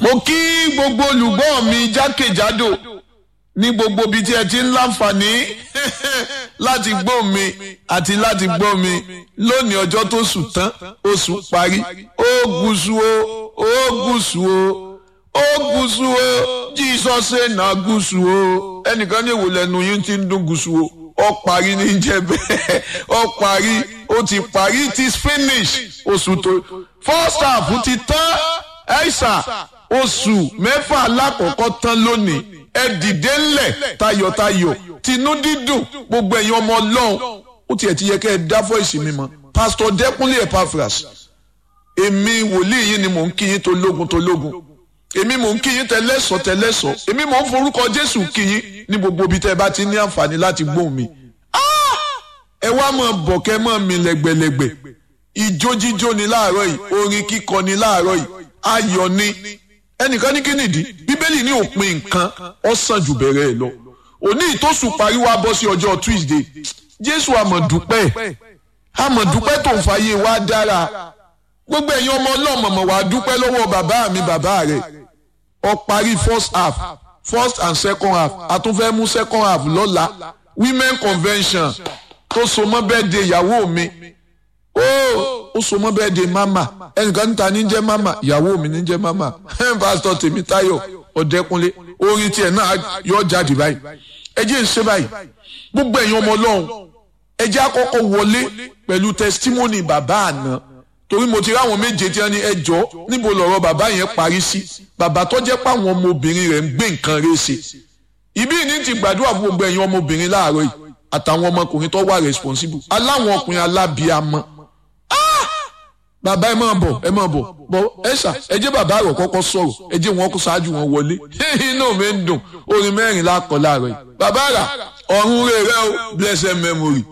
mo kí gbogbo olùgbọ́ mi jákèjádò ní gbogbo ibi tí ẹ ti ń láǹfààní láti gbọ́ mi àti láti gbọ́ mi lónìí ọjọ́ tó sùn tán oṣù parí ó gúúsù o ó gúúsù o ó gúúsù o Jesus say na gúúsù o ẹnìkan ní ìwòlẹ̀ ẹnu yín ti ń dún gúúsù o ó parí ní jẹ́ bẹ́ẹ̀ ó parí ó ti parí it is finished oṣù tó first half ti tán ẹ̀ṣà oṣù mẹ́fà alákọ̀ọ́kọ́ tán lónìí ẹ dìde ńlẹ̀ tayọ̀tayọ̀ tinú dídùn gbogbo ẹ̀yin ọmọ ọlọ́run ó tiẹ̀ ti yẹ kẹ́ ẹ dá fọ́ìsì mi mọ́ pásítọ̀ dẹ́kunlé epaphras èmi wòlíì yìí ni mò ń kí yín tó lógun tó lógun èmi mò ń kí yín tẹlẹ́sọ̀ tẹlẹ́sọ̀ èmi mò ń forúkọ jésù kí yín ní gbogbo ibi tẹ́ ẹ bá ti ní àǹfààní láti gbóhùn mi ẹ wá máa bọ̀ kẹ́ máa mi lẹ́gbẹ̀lẹ́gbẹ̀ ìjó jíjó ni láàárọ̀ yìí orin kíkọ ni láàárọ̀ yìí ayọ̀ ni ẹnìkan ní kínìdí bíbélì ní òpin nǹkan ó sàn jù bẹ̀rẹ̀ ẹ̀ lọ òní ìtòsùn parí wá bọ́ sí ọjọ́ tuesday jésù àmọ̀dúpẹ́ àmọ̀dúpẹ́ tó ń fàyè wá dára gbogbo ẹ̀yin ọmọ ọlọ́mọ̀mọ̀ wá dúpẹ́ lọ́wọ́ bàbá mi bàbá rẹ̀ ó parí first half first and second half a tún fẹ́ mú second half lọ́la women convention tó so mọ́ bẹ́ẹ̀ de ìyàwó mi ó ó so mọ́ bẹ́ẹ̀ de mama ẹnìkan níta ní jẹ́ mama ìyàwó mi ní jẹ́ mama pásítọ̀ Tèmítáyọ̀ Ọ̀dẹ́kúnlé orin tiẹ̀ náà yọ jáde báyìí ẹ jẹ́ ń ṣe báyìí gbogbo ẹ̀yin ọmọ ọlọ́run ẹ jẹ́ àkọ́kọ́ wọlé pẹ̀lú testimony bàbá àná torí mo ti ráwọn méje tí wọ́n ní ẹjọ́ níbo lọ̀rọ̀ bàbá yẹn parí sí bàbá tó jẹ́ páwọn ọmọbìnrin rẹ̀ ń gbé nǹkan rẹ̀ ṣe ìbí ní ti gbàdúrà fún gbogbo ẹ̀yin ọmọbìnrin láàárọ̀ yìí àtàwọn ọmọkùnrin tó wà responsible aláwọn ọkùnrin alábíàmọ́ bàbá ẹ máa bọ̀ ẹ máa bọ̀ bọ̀ ẹ ṣá ẹ jẹ́ bàbá rẹ̀ kọ́kọ́ sọ̀rọ̀ ẹ jẹ́ wọn kó ṣáájú wọn wọlé inú mi ń dùn orin mẹ́rin lákọ̀ láàárọ̀ yìí bàbá rà ọ̀run rẹ̀ rẹ̀ o blessed memory